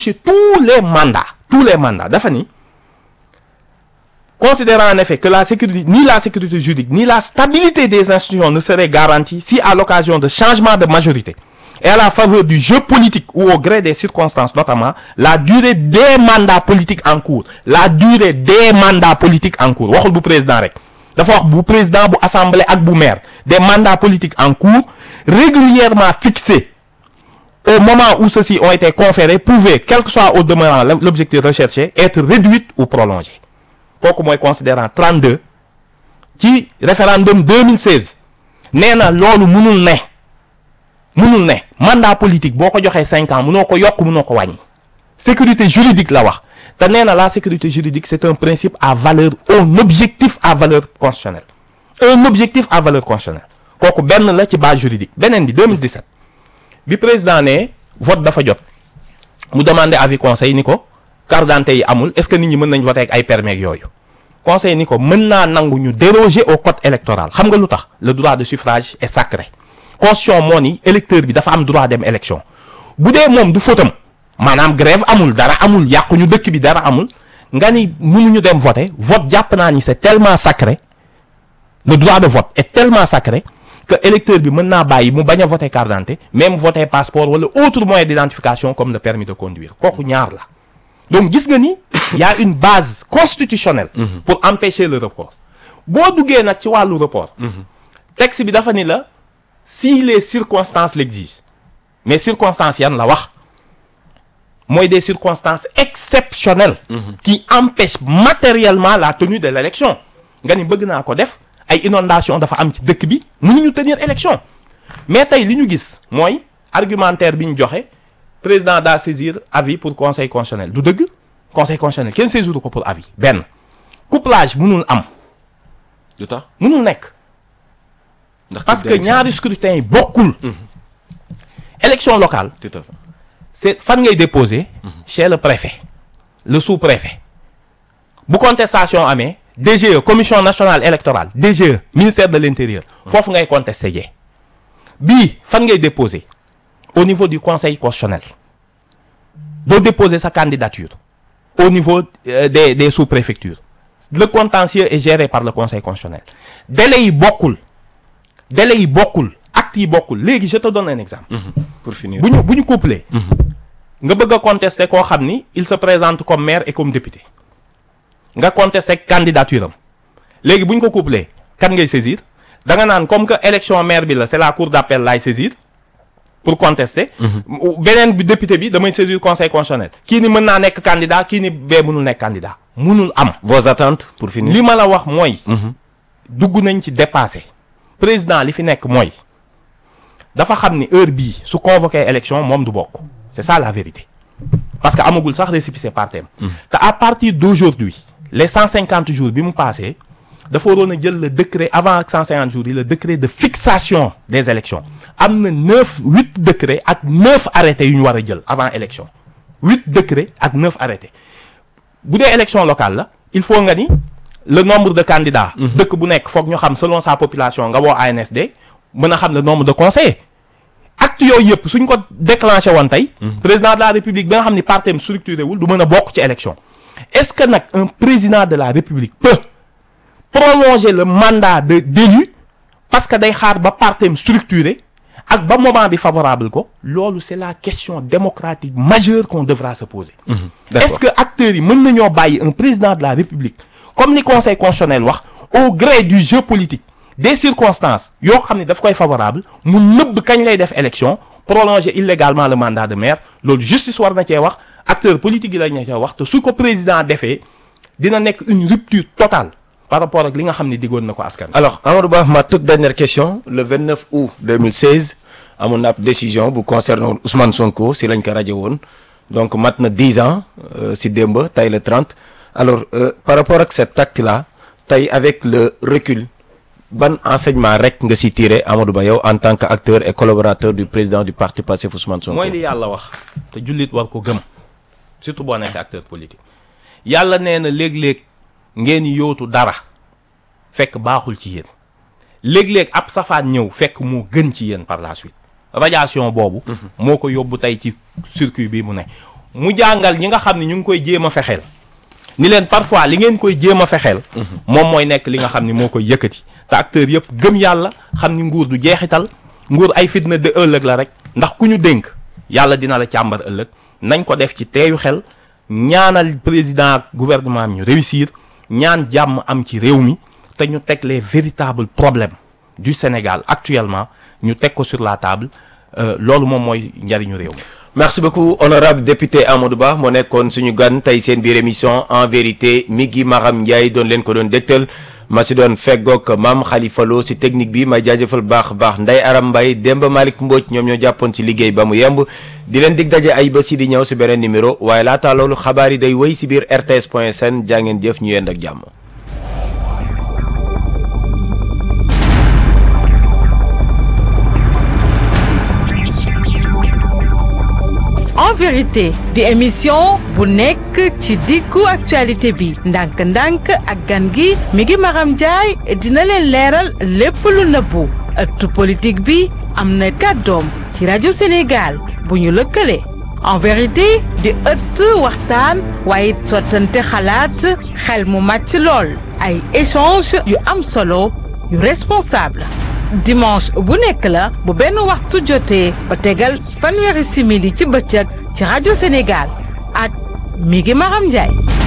tous les mandats tous les mandats dafa ni considérant en effet que la sécurité ni la sécurité juridique ni la stabilité des institutions ne seraient garanties si à l'occasion de changements de majorité et à la faveur du jeu politique ou au gré des circonstances notamment la durée des mandats politiques en cours la durée des mandats politiques en cours waxul bu président rek dafa wax bu président bu assemblée ak bu maire des mandats politiques en cours régulièrement fixés au moment où ceux-ci ont été conférés pouvaient quel que soit au demeurant l'objectif recherché être réduite ou prolongée kooku mooy considérant 32 ci référendum 2016 nee na loolu mënul ne mënul ne mandat politique boo ko joxee cinq ans mënoo ko yokk mënoo ko wàññi sécurité juridique la wax te nee na la sécurité juridique c'est un principe à valeur un objectif à valeur constitutionnelle un objectif à valeur constitutionnelle kooku benn la ci base juridique beneen bi 2017 bi président ne vote dafa jot mu demandé avis conseil ni ko carte d'identité yi amul est-ce que nit ñi mën nañ voter ak ay permis yooyu conseil ni ko mën naa nangu ñu déroger au code électoral xam nga lu tax le droit de suffrage est sacré constitution moo ni électeur bi dafa am droit dem élection bu dee moom du fóotam maanaam grève amul dara amul yàqu ñu dëkk bi dara amul nga ni mënuñu dem voter vote jàpp naa ni c'est tellement sacré le droit de vote est tellement sacré que électeur bi mën naa bàyyi mu bañ a voter carte d'identité même voter passeport wala autre moyen d'identification comme le permis de conduire kooku ñaar la donc gis nga ni y a une base constitutionnelle pour empêcher le report boo duggee nag ci wàllu report texte bi dafa ni la si les circonstances l'exigent mais circonstances yan la wax mooy des circonstances exceptionnelles qui empêchent matériellement la tenue de l'élection nga ni bëgg naa ko def ay inondation dafa am ci dëkk bi mënuñu tenir élection mais tey li ñu gis mooy argumentaire bi ñu joxe président daa saisir avis pour conseil constitutionnel du dëgg conseil constitutionnel kenn saisiru ko pour avis benn couplage mënul am du tax mënul nekk ndax parce que ñaari scrutin yi bokkul élection locale tout à fait c'est fan ngay déposer chez le préfet le sous-préfet bu contestation amee DGE commission nationale électorale DGE ministère de l'intérieur foofu ngay contester jee bii fan ngay déposer au niveau du conseil constitutionnel doo déposer sa candidature au niveau euh, des des sous-préfectures le contentieux est géré par le conseil constitutionnel délai yi bokkul délai yi bokkul actes yi bokkul léegi je te donne un exemple pour finir bu ñu bu ñu couplé nga bëgg a contester koo xam ni il se présente comme maire et comme député nga contester candidature am léegi bu ñu ko couplé kan ngay saisir da nga naan comme que élection maire bi la c'est la cour d'appel laay saisir pour contester beneen bi député bi damay saisir conseil constitutionnel kii ni mën naa nekk candidat kii ni bee mënul nekk candidat mënul am vos attentes pour finir li ma la wax mooy dugg nañ ci dépassé président li fi nekk mooy dafa xam ni heure bii su convoqué élection moom du bokk c'est ça la vérité parce que amagul sax récépissé partem te à partir d'aujourd'hui les cent cinquante jours bi mu passé dafa waroon a jël le décret avant ak cent cinquante jours yi le décret de fixation des élections am na neuf huit décrets ak neuf arrêtés yu ñu war a jël avant élection huit décrets ak neuf arrêtés bu dee élection locale la il faut nga ni le nombre de candidats dëkk bu nekk foog ñu xam selon sa population nga woo ANSD mën a xam le nombre de conseillers acte yooyu yëpp suñ ko déclenché woon tey président de la république bi nga xam ni partem structuré wul du mën a bokk ci élection est-ce que nag un président de la république peut prolonger le mandat de d'élu parce que day xaar ba partem structuré ak ba moment bi favorable ko loolu c'est la question démocratique majeure qu'on devra se poser d'accord. est-ce que acteurs yi mën nañoo bàyyi un président de la république comme ni conseil constitutionnel wax au gré du jeu politique des circonstances yoo xam ne daf koy favorable mu nëbb kañ lay def élection prolonger illégalement le mandat de maire loolu justice war na cee wax acteurs politiques yi lañ na cee wax te su ko président defee dina nekk une rupture totale par rapport ak li nga xam ne diggoon na ko askan wi. alors Amadou Ba ma toute dernière question le 29 août 2016 amoon na ab décision bu concernant Ousmane Sonko si lañ ko rajo woon donc mat na 10 ans euh, si démb tey le 30 alors euh, par rapport ak cet acte là tey avec le recul ban enseignement rek nga si tiré Amadou Ba yow en tant que acteur et collaborateur du président du parti Pastef Ousmane Sonko. mooy li yàlla wax te jullit war ko gëm surtout boo nekk acteur politique yàlla nee na léeg-léeg ngeen yootu dara fekk baaxul ci yéen léeg-léeg ab safaan ñëw fekk moo gën ci yéen par la suite radiation boobu moo ko yóbbu tey ci circuit bi mu ne mu jàngal ñi nga xam ne ñu ngi koy jéem a fexeel ni leen parfois li ngeen koy jéem a fexeel moom mooy nekk li nga xam ni moo koy yëkkati te acteurs yëpp gëm yàlla xam ni nguur du jeexital nguur ay fitna de ëllëg la rek ndax ku ñu dénk yàlla dina la càmbar ëllëg nañ ko def ci teeyu xel ñaanal président ak gouvernement am ñu réussir ñaan jàmm am ci réew mi te ñu teg les véritables problèmes du Sénégal actuellement ñu teg ko sur la table loolu moom mooy njariñu réew mi merci beaucoup honorable député Amadou Ba moo nekkoon suñu gan tey seen biir émission en vérité mi ngi Maram Ndiaye doon leen ko doon dégtal ma si doon feggoog maam Khalifa Lo si technique bi may jaajëfal baax baax Ndeye Aram Mbaye Demba Malick Mbodj ñoom ñoo jàppoon si liggéey ba mu yemb di leen dig daje ay bés yi di ñëw si beneen numéro waaye laata loolu xabaar yi day wéy si biir RTS point sn jaa ngeen jëf ñu yend ak jàmm. en vérité di émission bu nekk ci diggu actualité bi ndànk-ndànk ak gan gi mi ngi Maram Ndiaye dina leen leeral lépp lu nëbbu ëttu politique bi am na kàddoom ci rajo Sénégal bu ñu lëkkale en vérité di ëtt waxtaan waaye sottante xalaat xel mu màcc lool ay échange yu am solo yu responsable dimanche bu nekk la bu benn waxtu jotee ba tegal fanweeri simili ci bëccëg ci rajo Sénégal ak mi ngi Maram Ndiaye